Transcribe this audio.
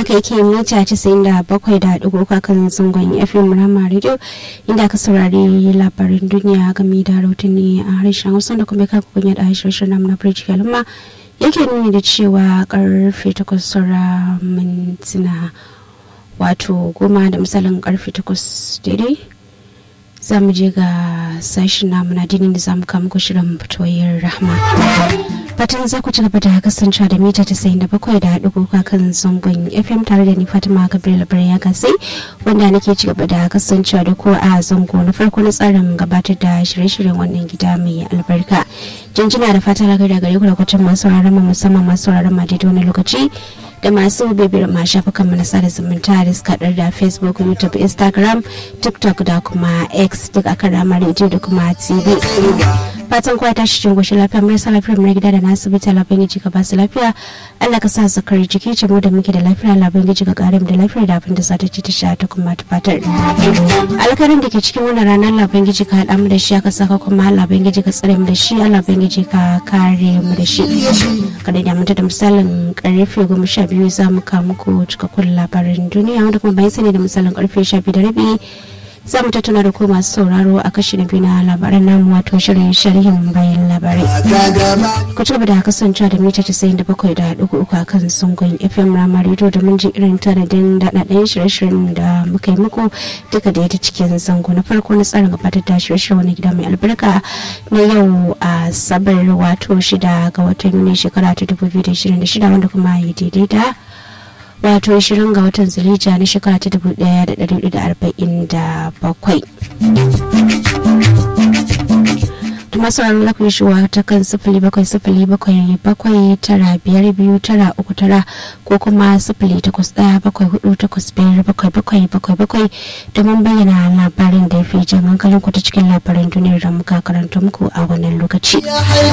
haka yake mita 97.3 kan zangon fm rama radio inda aka saurari labarin duniya game da rahotanni a harshen hausa da kuma kafa kunya da harshen namu na bridge kalma yake nuni da cewa karfe 8 saura mintuna wato goma da misalin karfe 8 daidai za mu je ga sashen namu na dinin da za mu kama ku shirin fitoyar rahma fatan za ku ci gaba da kasancewa da mita tasa'in da bakwai da haɗu kuka kan zangon fm tare da ni fatima gabriel birnin ya gasai wanda nake ci gaba da kasancewa da ko a zango na farko na tsarin gabatar da shirye-shiryen wannan gida mai albarka jinjina da fata lagar da gare ku da kwacin masu sauraron mu musamman masu sauraron ma daidai wani lokaci da masu bibiyar ma shafukan mu na sada zumunta da suka da facebook youtube instagram tiktok da kuma x duk akan ramar rediyo da kuma tv fatan kowa tashi cikin goshin lafiya marasa lafiyar mu gida da na asibiti labin gaji ka basu lafiya Allah ka sa zakar jiki ce mu da muke da lafiya labin gaji ka kare mu da lafiyar da abin da za ta ci ta sha ta kuma ta fatar alkarin da ke cikin wannan ranar labin gaji ka haɗa mu da shi aka saka kuma labin gaji ka tsare mu da shi labin gaji ka kare mu da shi kada da manta da misalin karfe goma sha biyu za mu kawo muku cikakkun labarin duniya wanda kuma bayan sani da misalin karfe sha biyu da rabi za mu tattauna da ku masu sauraro a kashi na biyu na labaran namu wato shirin sharhin bayan labarai ku ci gaba da kasancewa da mita casa'in da bakwai da ɗigo uku a kan sungun fm rama rediyo da mun ji irin tanadin daɗaɗɗen shirye-shiryen da muka yi muku duka da ta cikin zango na farko na tsarin gabatar da shirye-shiryen wani gida mai albarka na yau a sabar wato shida ga watan yuni shekara ta dubu biyu da shirin da shida wanda kuma ya daidai da wato 20 ga watan zulija na shekara ta 1447 masu ranar lafi shuwa ta kan sifili bakwai sifili bakwai bakwai tara biyar biyu tara uku tara ko kuma sifili takwas daya bakwai hudu takwas biyar bakwai bakwai bakwai bakwai domin bayyana labarin da ya fi jan hankalin ku ta cikin labaran duniyar da muka karanta muku a wannan lokaci.